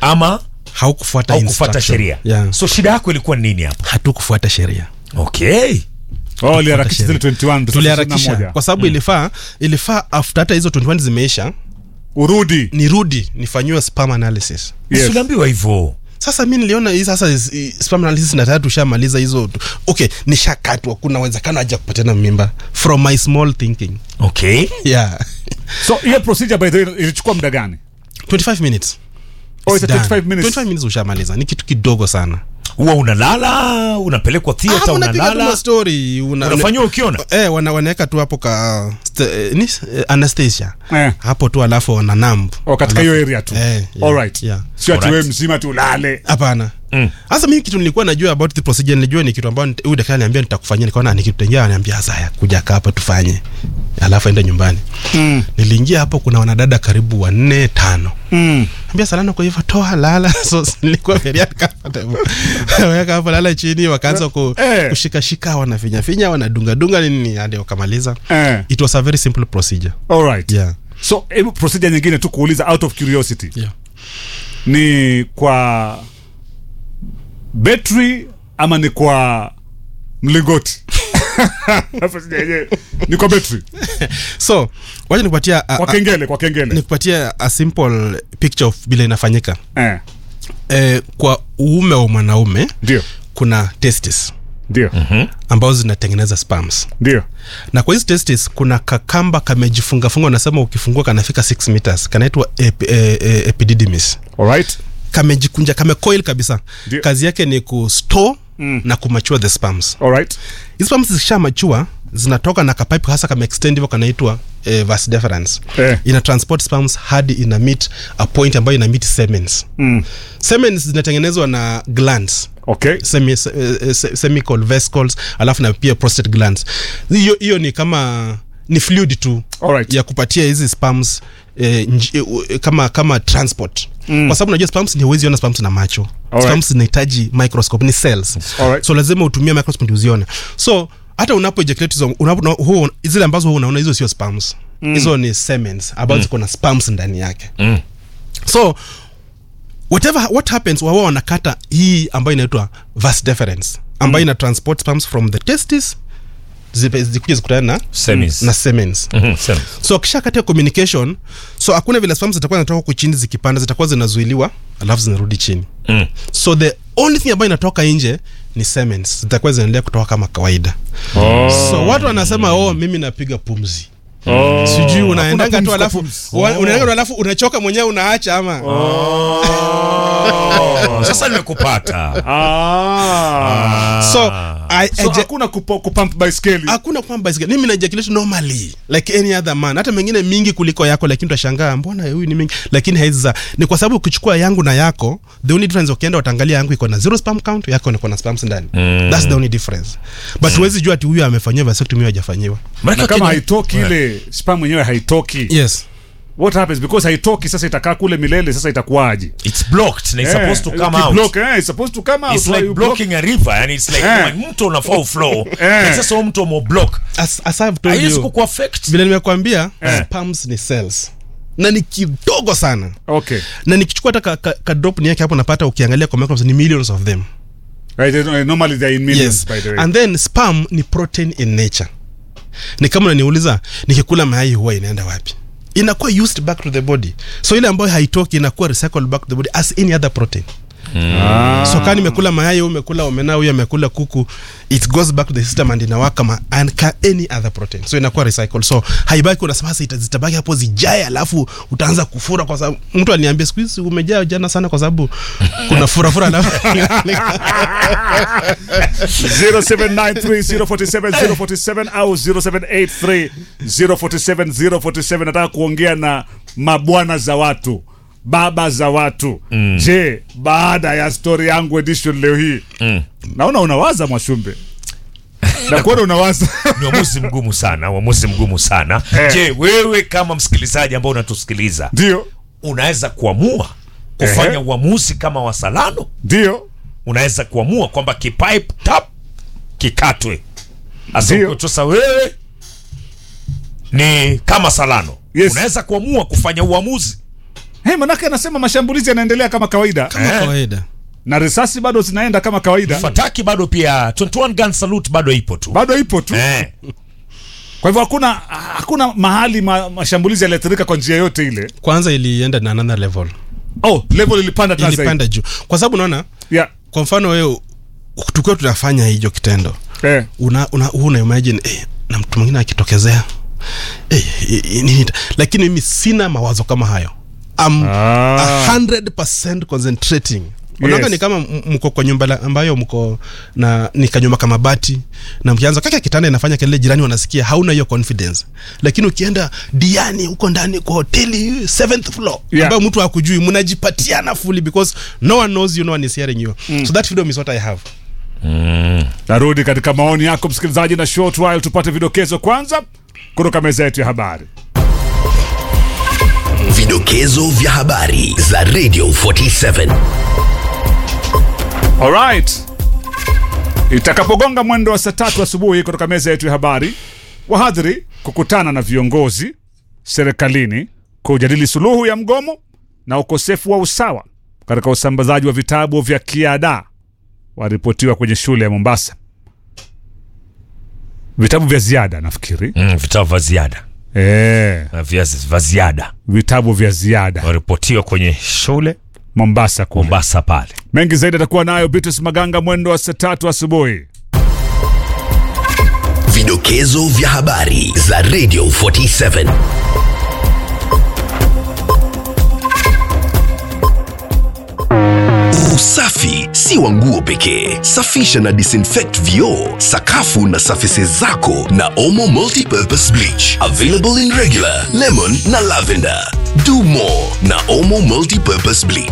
ama haukufuata haukufuata instruction. sheria yeah. so shida yako ilikuwa ni nini hapa hatukufuata sheria okay Oh, liharakisha zile sheria. 21 tuliharakisha 21. kwa sababu ilifaa ilifaa after hata hizo 21 zimeisha urudi nirudi nifanyiwe spam analysis Yes. uliambiwa hivyo sasa mi niliona hii sasa is- hii spam analysis na tayari tushamaliza hizo tu- okay nishakatwa kuna uwezekano haja kupatiana mimba from my small thinking okay yeah so hiyo procedure by the way ilichukua muda gani 25 minutes Oh, It's it's a done. 25 minutes. 25 minutes ushamaliza ni kitu kidogo sana huwa unalala unapelekwa Ah, theater unapiga tu unalala mastori una, unafanyiwa ukiona eh, wana, wanaweka tu hapo ka st- eh, ni eh, anesthesia Eh. hapo tu alafu wana namb oh, katika hiyo area tu Eh, yeah, alright yeah. sio ati Alright. wewe mzima tu ulale hapana Mm. sasa mimi kitu nilikuwa najua about the procedure nilijua ni kitu ambayo nita- huyu daktari aliniambia nitakufanyia nikaona ni kitu tengine ananiambia sasa haya kuja kaa hapa tufanye alafu ende nyumbani mm. niliingia hapo kuna wanadada karibu wanne tano Mm. ambia salana kwa hivyo toa lala so nilikuwa very uncomfortable weka hapo lala chini wakaanza ku, Eh. kushikashika wanafinyafinya wanadungadunga nini hadi wakamaliza Eh. it was a very simple procedure alright yeah. so hebu procedure nyingine tu kuuliza out of curiosity Yeah. ni kwa betri ama ni kwa mlingoti Procedure yenyewe ni kwa betri so wacha nikupatia a- kwa a- kengele kwa kengele nikupatia a simple picture of vile inafanyika eh, eh, kwa uume wa mwanaume ndio kuna testis ndio ambazo zinatengeneza spams ndio na kwa hizi testis kuna kakamba kamejifungafunga unasema ukifungua kanafika 6 meters kanaitwa ep, e, e, epididymis alright kamejikunja kamecoil kabisa Ndio. kazi yake ni kustore mm. na kumachua the spams alright hizi spams zikishamachua zinatoka na kapipe hasa kama extend hivyo kanaitwa eh, vas deferens Eh. ina transport spams hadi ina meet a point ambayo ina meet semens mm. semens zinatengenezwa na glands okay semi, eh, eh, se- semical vesicles alafu na pia prostate glands hiyo hiyo ni kama ni fluid tu Alright. ya kupatia hizi spams eh, nji, eh, u- eh, kama kama transport mm. kwa sababu unajua spams ni huwezi ona spams na macho Alright. spams zinahitaji microscope ni cells Alright. so lazima utumie microscope ndio uzione so hata unapo ejaculate hizo unapo, huo, zile ambazo huwa unaona hizo sio spams hizo ni semens ambazo ziko na spams ndani yake Mm. so whatever what happens wawa wanakata hii ambayo inaitwa vas deferens ambayo ina transport spams from the testis zipe- zikuja zikutana na, Semis. na semens Mhm, sema. so akishakata hiyo communication so hakuna vile spams zitakuwa zinatoka huku chini zikipanda zitakuwa zinazuiliwa alafu zinarudi chini Mm. so the only thing ambayo inatoka nje ni semens zitakuwa zinaendelea kutoka kama kawaida oh. so watu wanasema oh mimi napiga pumzi oh. sijui unaendanga pumzi tu kwa alafu pumzi. wa- unaendanga tu alafu unachoka mwenyewe unaacha ama Oh, sasa nimekupata ah. so I, so eja- hakuna kupo- kupump baiskeli hakuna kwamba bicycle. mimi naejaculate normally like any other man hata mengine mingi kuliko yako lakini utashangaa mbona huyu ni mingi lakini haiza ni kwa sababu ukichukua yangu na yako the only difference ukienda utaangalia yangu iko na zero spam count yako iko na spams ndani Mm. that's the only difference but huwezi jua ati huyu amefanyiwa vasectomy huyu hajafanyiwa Maana na kama Kenya- haitoki ile spam mwenyewe haitoki yes what happens because haitoki sasa itakaa kule milele sasa itakuwaje it's blocked na it's Eh, supposed to come out ukiblock, eh, it's supposed to come out it's Why like you block? blocking a river yani it's like Eh. kama mto unafaa uflow Eh. Lakini sasa huo mto umeblock as, as I've told haiwezi you kukuaffect vile nimekwambia Eh. spams ni cells na ni kidogo sana okay na nikichukua hata ka, ka, ka drop ni yake hapo napata ukiangalia kwa microscope ni millions of them right, eh, normally they are in millions yes by the way and then spam ni protein in nature ni kama unaniuliza nikikula mayai huwa inaenda wapi inakuwa used back to the body so ile ambayo haitoki inakuwa recycled back to the body as any other protein ah. so kama nimekula mayai huyu umekula omena huyu amekula kuku it goes back to the system and inawaka kama and ka any other protein so inakuwa recycled so haibaki unasema sasa ita- zitabaki hapo zijae alafu utaanza kufura kwa sababu mtu aliniambia siku hizi umejaa jana sana kwa sababu kuna furafura alafu 0793047047 au 0783047047 nataka kuongea na mabwana za watu baba za watu mm. je baada ya stori yangu edition leo hii Mm. naona unawaza mwashumbe nakuona unawaza ni uamuzi mgumu sana uamuzi mgumu sana Eh. je wewe kama msikilizaji ambao unatusikiliza ndio unaweza kuamua kufanya Ehe. uamuzi kama wasalano ndio unaweza kuamua kwamba kipipe tap kikatwe Ndio. asikutosa wewe ni kama salano Yes. unaweza kuamua kufanya uamuzi hey, manake anasema mashambulizi yanaendelea kama kawaida kama Eh. kawaida na risasi bado zinaenda kama kawaida fataki bado pia 21 gun salute bado ipo tu bado ipo tu eh. kwa hivyo hakuna hakuna mahali ma, mashambulizi yaliathirika kwa njia yote ile kwanza ilienda na another level oh level ilipanda tena zaidi ilipanda juu kwa sababu unaona yeah. kwa mfano wewe tukiwa tunafanya hicho kitendo eh. una, una, una imagine eh, na mtu mwingine akitokezea eh, eh, eh, nini ita- lakini mimi sina mawazo kama hayo I'm Ah. 100% concentrating unaona Yes. ni kama m- mko kwa nyumba la- ambayo mko na ni kanyumba kama bati na mkianza kaka kitanda inafanya kelele jirani wanasikia hauna hiyo confidence lakini ukienda diani huko ndani kwa hoteli seventh floor Yeah. ambayo mtu hakujui mnajipatiana fully because no one knows you no one is hearing you so that freedom is what i have narudi katika maoni yako msikilizaji na short while tupate vidokezo kwanza kutoka meza yetu ya habari Vidokezo vya habari za Radio 47. Alright. Itakapogonga mwendo wa saa tatu asubuhi kutoka meza yetu ya habari, wahadhiri kukutana na viongozi serikalini kujadili suluhu ya mgomo na ukosefu wa usawa katika usambazaji wa vitabu vya kiada waripotiwa kwenye shule ya Mombasa. Vitabu vya ziada nafikiri. mm, vitabu vya ziada Eh, Na vya vya ziada vitabu vya ziada waripotiwa kwenye shule Mombasa kule. Mombasa pale Mengi zaidi atakuwa nayo Beatrice Maganga mwendo wa saa tatu asubuhi. Vidokezo vya habari za Radio 47. Usafi si wa nguo pekee. Safisha na disinfect vioo, sakafu na surfaces zako na Omo Multipurpose Bleach. Available in regular, lemon na lavender. Do more na Omo Multipurpose Bleach.